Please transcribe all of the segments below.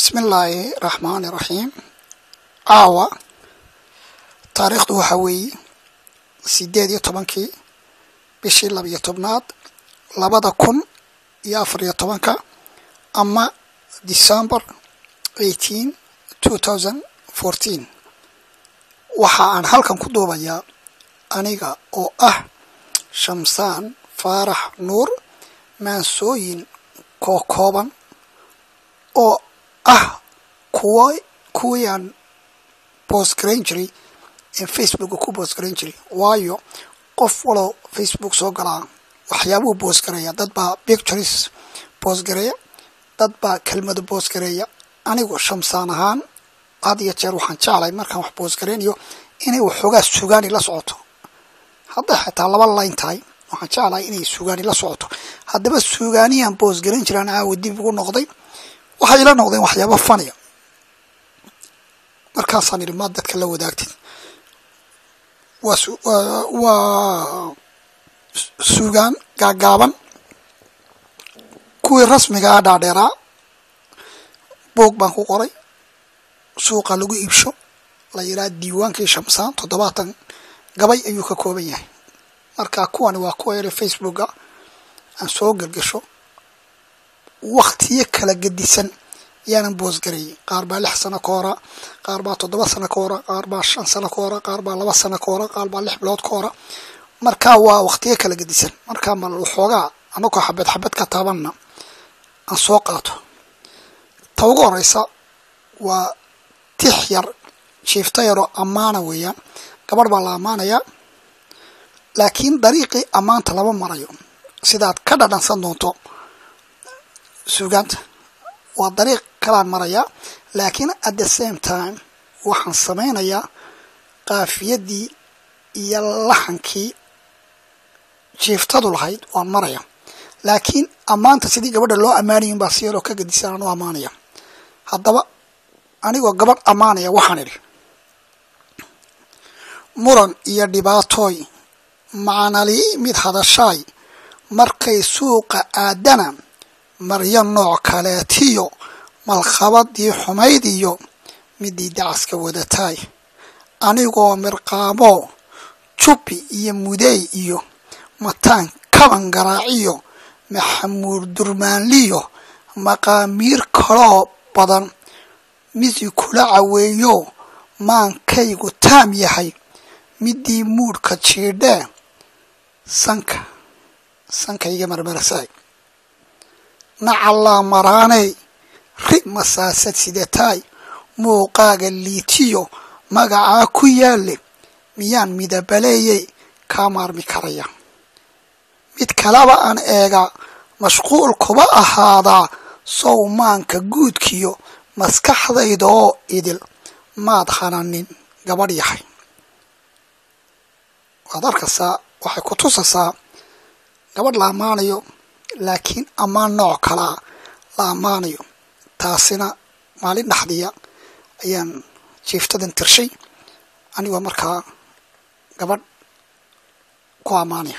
bismillaahi raxmaani raxiim caawa taariikhdu waxaa weeye sideed iyo tobankii bishii labiyo tobnaad labada kun iyo afar iyo tobanka ama december eighteen two thousand fourteen waxa aan halkan ku duubayaa aniga oo ah shamsaan faarax nuur maansooyin koo kooban oo ah kuwa kuwii aan bost garayn jiray ee facebooka ku bost garayn jiray waayo qof walow facebook soo galaa waxyaabuhu bost gareeya dad baa pictures bost gareeya dad baa kelmado bost gareeya anigu shamsaan ahaan had iyo jeer waxaan jeclay markaan wax bost garaynayo inay waxoogaa sugaani la socoto hadday xitaa laba layn tahay waxaan jeclahay inay sugaani la socoto haddaba sugaaniyaan bost garan jiraan caawa dib ugu noqday waxay ila noqdeen waxyaaba faniya markaasaan idhi maad dadka la wadaagtid waa waa sugaan gaagaaban kuwii rasmiga ah dhaadheeraa boog baan ku qoray suuqa lagu iibsho la yidhaha diiwaankii shamsaan toddobaatan gabay ayuu ka kooban yahay marka kuwani waa kuwa yare facebooka aan soo gelgesho waktiyo kala gedisan yaanan boosgareeyey qaar baa lix sano ka hora qaar baa toddoba sano ka hora qaar baa shan sano ka hora qaar baa laba sano ka hora qaar baa lix bilood ka hora marka waa waktiyo kala gedisan markaa mal waxoogaa anagoo xabad xabad ka taabanna aan soo qaato ta ugu horeysa waa tix yar jiifto yaroo ammaana weeyaan gabadh baa la ammaanayaa laakiin dariiqii ammaanta lama marayo sidaad ka dhadhansan doonto sugaanta waa dariiq kalaan marayaa laakiin at the same time waxaan samaynayaa qaafiyadii iyo laxankii jiiftadu lahayd waan maraya laakiin ammaanta sidii gabadha loo ammaanayin baa si yaroo ka gadisan aan u ammaanaya haddaba anigoo gabadh ammaanaya waxaan idhi muran iyo dhibaatooy macanalii mid hadashaay markay suuqa aadana maryo nooc kaleetiyo malkhabadii xumayd iyo midii dacaska wadataay anigoo mirqaamo jubbi iyo mudeey iyo mataan kaban garaaciyo maxamuud durmaanliyo maqaamiir kaloo badan midii kula caweeyo maankaygu taam yahay midii muudhka jiidhee sanka sankayga marmarasaay nacallaa maraaney ri masaasad sidataay muuqaaga liitiyo magacaa ku yaalle miyaan midabaleeyey kaa maarmi karaya mid kaleba aan eegaa mashquul kuba ahaadaa sowmaanka guudkiyo maskaxdayda oo idil maad hananin gabadh yahay waad arkaysaa waxay ku tusaysaa gabadh la ammaanayo laakiin ammaan nooc kalaa la ammaanayo taasina maalin dhaxdiya ayaan jiiftadan tirshay anigoo markaa gabadh ku ammaanaya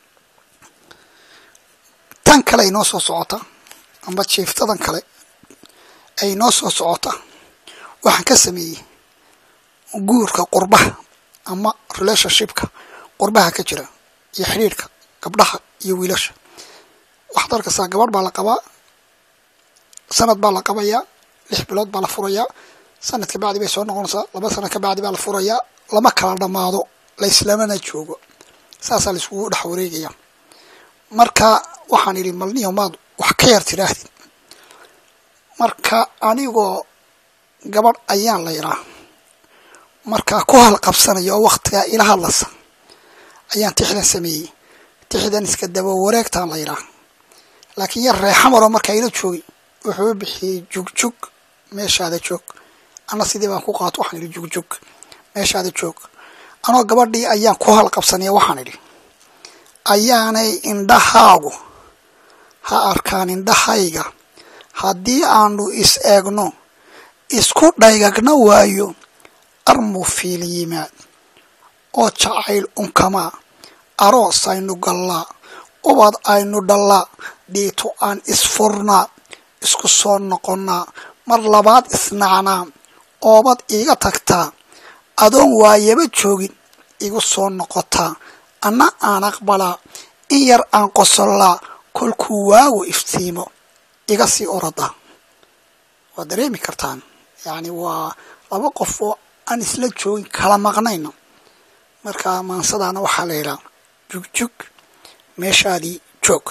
tan kale ay noo soo socota amba jiiftadan kale ay noo soo socota waxaan ka sameeyey guurka qurbaha ama relationshipka qurbaha ka jira iyo xidhiirhka gabdhaha iyo wiilasha waxaad arkaysaa gabadh baa la qabaa sanad baa la qabayaa lix bilood baa la furayaa sanad ka bacdi bay soo noqonaysaa laba sano ka bacdi baa la furayaa lama kala dhammaado la islamana joogo saasaa la iskugu dhex wareegaya marka waxaan idhi malniyo maad wax ka yar tiraahdid marka anigoo gabadh ayaan la yidhaa markaa ku halqabsanaya oo waktigaa ila hadlasa ayaan tixdan sameeyey tixdan iska daba wareegtaan la yidhaa laakiin yar reexamaroo markaa ila joogay wuxuu bixiyey jugjug meeshaada joog ana sidii baan ku qaato waxaan idhi jugjug meeshaada joog anoo gabadhii ayaan ku halqabsanaya waxaan idhi ayaanay indhahaagu ha arkaan indhahayga haddii aanu is eegno isku dhaygagna waayo armu fiil yimaad oo jacayl unkamaa aroos aynu gallaa ubad aynu dhallaa dhiito aan isfurnaa isku soo noqonnaa mar labaad isnacnaa oobad iiga tagtaa adoon waayaba joogin igu soo noqotaa anna aan aqbalaa in yar aan qosollaa kolkuu waagu iftiimo iga sii oradaa waad dareemi kartaan yacni waa laba qof oo aan isla joogin kala maqnayno marka maansadaana waxaa la yidhaha jugjug meeshaadii joog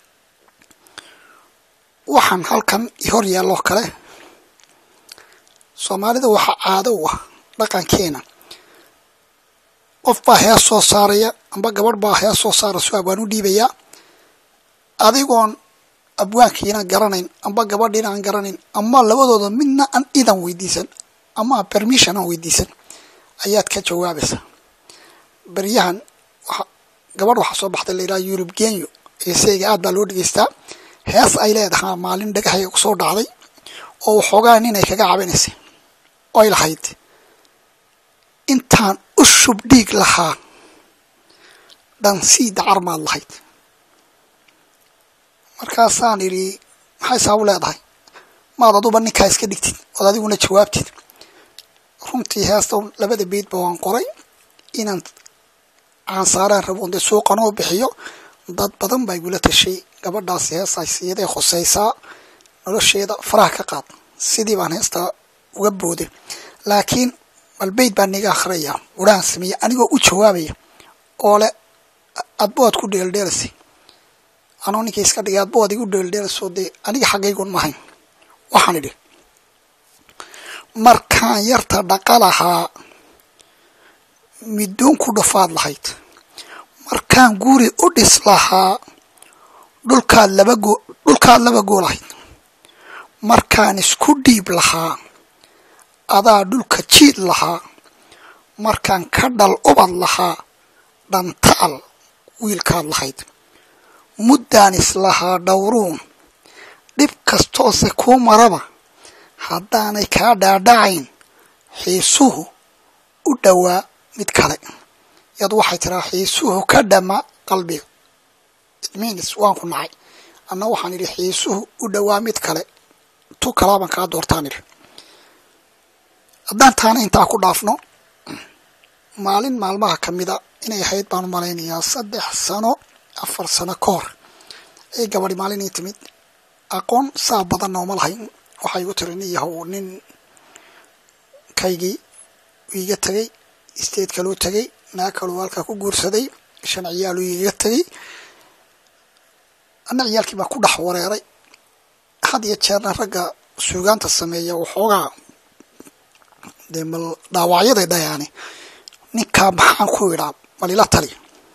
waxaan halkan hor yaalloo kale soomaalida waxaa caado u ah dhaqankeena qof baa hees soo saaraya amba gabadh baa hees soo saarayso abwaan u dhiibayaa adigoon abwaankiina garanayn amba gabadhiina aan garanayn ama labadooda midna aan idan weydiisan ama permission aan weydiisan ayaad ka jawaabaysaa beryahan gabadh waxaa soo baxday la yidhaha yurub genyo eeseyga aad baa loo dhegeystaa hees ay leedahaa maalin dhagaxaya kusoo dhacday oo waxoogaa ninay kaga cabinaysay oy lahayd intaan u shub dhiig lahaa dhansii dacar maad lahayd markaasaan idhi maxay saabu leedahay maad aduba ninkaa iska dhigtid ood adiguna jawaabtid runtii heesta labada beydba waan qoray inaan caansaaraan rabo dee suuqanoo bixiyo dad badan baa igula tashay gabadhaasi heestaay siyaday khusaysaa nolosheeda faraha ka qaad sidii baan heestaa uga booday laakiin balbeyd baa niga akhraya warahan sameeyey anigoo u jawaabaya oo le adbood ku dheeldheelasay anoo ninkii iska dhigay adbood igu dheeldheelasoo dee aniga xaggaygun mahayn waxaan idhi markaan yarta dhaqa lahaa middoon ku dhafaad lahayd markaan guri u dhis lahaa dhulkaad laba goo dhulkaad laba goo lahayd markaan isku dhiib lahaa adaa dhulka jiid lahaa markaan ka dhal ubad lahaa dhantaal wiilkaad lahayd muddaan islahaa dhowruun dhib kastoose kuu maraba haddaanay kaa dhaadhacayn xiisuhu u dhowaa mid kale yadu waxay tiraa xiisuhu ka dhama qalbiga idminis waan ku nacay anna waxaan idhi xiisuhu u dhowaa mid kale tu kalaabaan kaa doortaan idhi haddaan taana intaa ku dhaafno maalin maalmaha ka mida inay ahayd baan u malaynayaa saddex sano afar sano ka hor ay gabadhi maalin ii timid aqoon saa badanna uma lahayn waxay igu tiri nin yahow nin kaygii iiga tegey isteed kaluu tegey naag kaluu halkaa ku guursaday shan ciyaaluu iiga tegey anna ciyaalkii baa ku dhex wareeray had iyo jeerna ragga suugaanta sameeya waxoogaa dee mal dhaawacyaday dhayaani ninkaa maxaan ku idhaa bal ila tali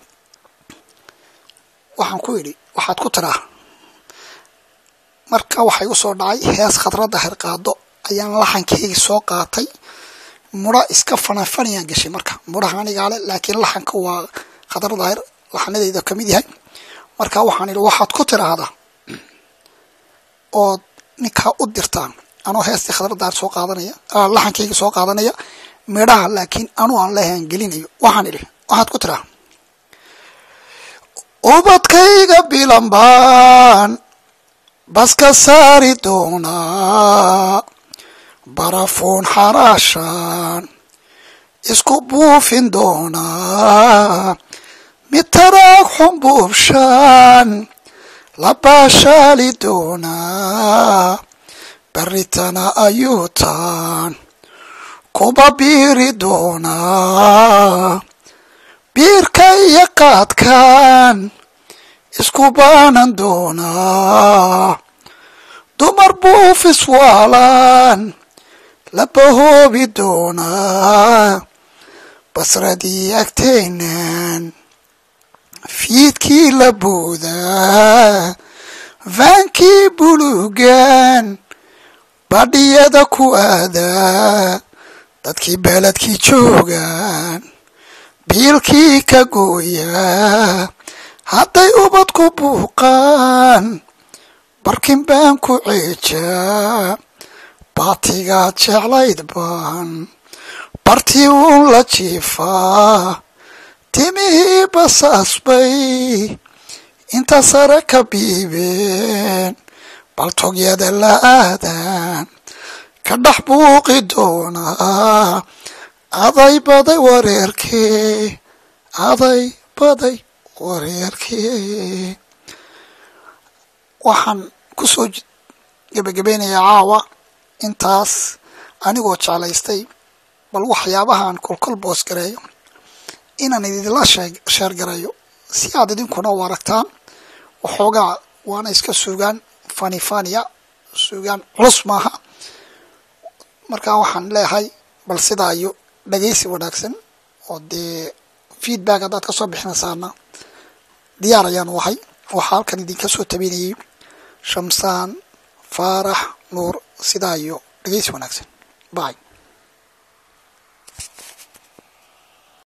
waxaan ku idhi waxaad ku tiraa marka waxay u soo dhacay hees khadradda herqaado ayaan laxankeygii soo qaatay mudha iska fanafanayaan gashay marka mudhaha anigaale laakiin laxanka waa khadradda her laxanadeyda ka mid yahay marka waxaan idhi waxaad ku tiraahdaa ood ninkaa u dirtaa anoo heestii khadradda her soo qaadanaya laxankeygii soo qaadanaya midhaha laakiin anuu aan lehan gelinayo waxaan idhi waxaad ku tiraa ubadkayga bilan baan baska saari doonaa barafuun xaraashaan isku buufin doonaa mitaraag xumbuubshaan la baashaali doonaa barritana ayuutaan kuba biiri doonaa biirka iyo qaadkan isku baanan doonaa dumar buufis waalaan la bahoobi doonaa basradii agteenan fiidkii la boodaa vaankii buluugan badhiyada ku aadaa dadkii beeladkii joogaan biilkii ka gooyaa hadday ubad ku buuqaan barkin baan ku ceejaa baatigaad jeclayd baan bartii uun la jiifaa timihii basaas bay inta sare ka biibeen baltogyada la aadaan ka dhex buuqi doonaa aday baday wareerkee aday baday wareerkee waxaan ku soo gebagabeynayaa caawa intaas anigoo jeclaystay bal waxyaabahaan kolkol boos gareeyo inaan idinla sheer gareeyo si aad idinkuna u aragtaan waxoogaa waana iska sugaan fani faniya sugaan culus maaha markaa waxaan leeyahay bal sidaa iyo dhagaysi wanaagsan oo dee feedback haddaad kasoo bixinaysaana diyaar ayaan u ahay waxaa halkan idinka soo tabinayay shamsaan faarax nuur sidaa iyo dhagaysi wanaagsan bay